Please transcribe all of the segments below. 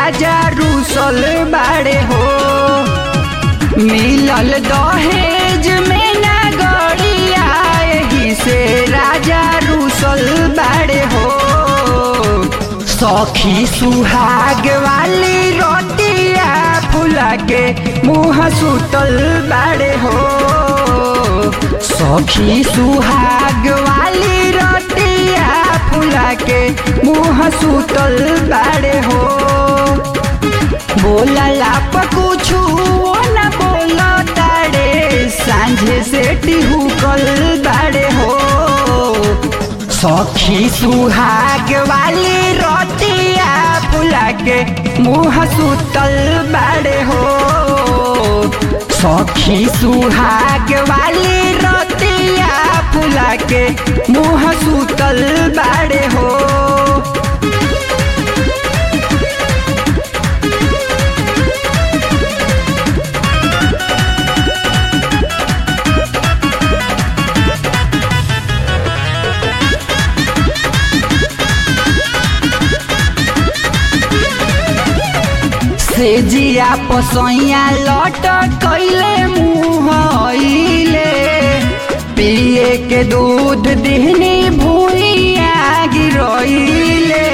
राजा रूसल बाड़े हो मिलल दहेज में ना गड़िया एही से राजा रूसल बाड़े हो सखी सुहाग वाली रोटिया फुला के मुँह सुतल बाड़े हो सखी सुहाग वाली रोटिया फुला के मुँह सुतल बाड़े हो बोलला पर कुछु न बोल ताड़े सांझे से टिहुकल बाड़े हो सखी सुहाग वाली रोटिया फुला के मुँह सुतल बाड़े हो सखी सुहाग वाली रोटिया फुला के मुँह सुतल बाड़े हो से जिया पसैया लट कैले मुँह अइले पिए के दूध दिहनी भूइया गिरइले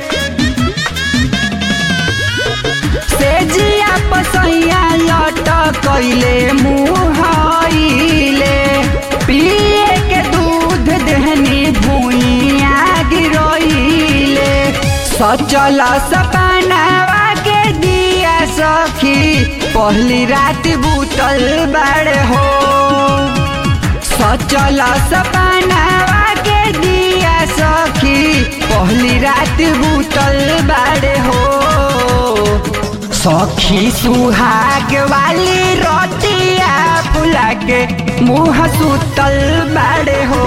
से जिया पसैया लट कैले मुँह अइले पिए के दूध देहनी भूइया गिरइले सचल सपनावा के दिया सखी पहली रात बूतल बाड़े हो सचल सपनावा के दिया सखी पहली रात बूतल बाड़े हो सखी सुहाग वाली रोटिया फुला के मुँह सुतल बाड़े हो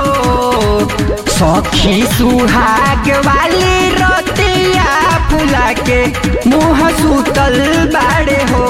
सखी सुहाग वाली रोटिया फुला के मुँह सुतल बाड़े हो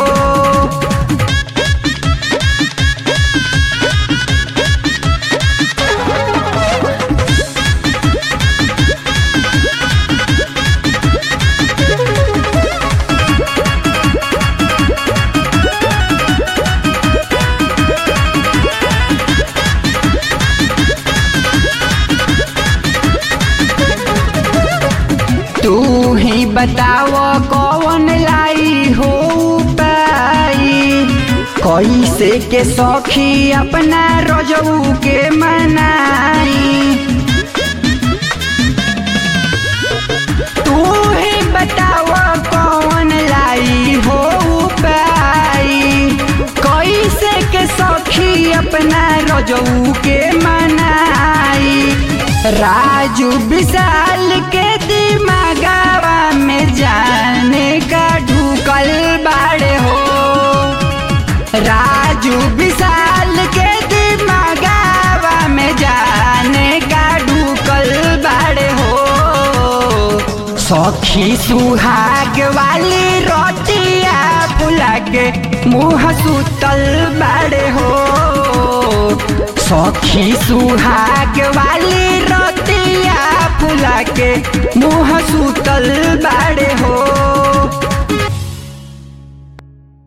तू ही बताव कौन लाई हो पाई कैसे के सखी अपना रजऊ के मनाई तू ही बताव कौन लाई हो पाई कैसे के सखी अपना रजऊ के मनाई राजू विशाल के दिमागावा में जाने का ढूकल बाड़े हो राजू विशाल के दिमागावा में जाने का ढूकल बाड़े हो सखी सुहाग वाली रोटिया फुला के मुँह सुतल बाड़े हो सखी सुहाग वाली रोटिया फुला के मुँह सुतल बाड़े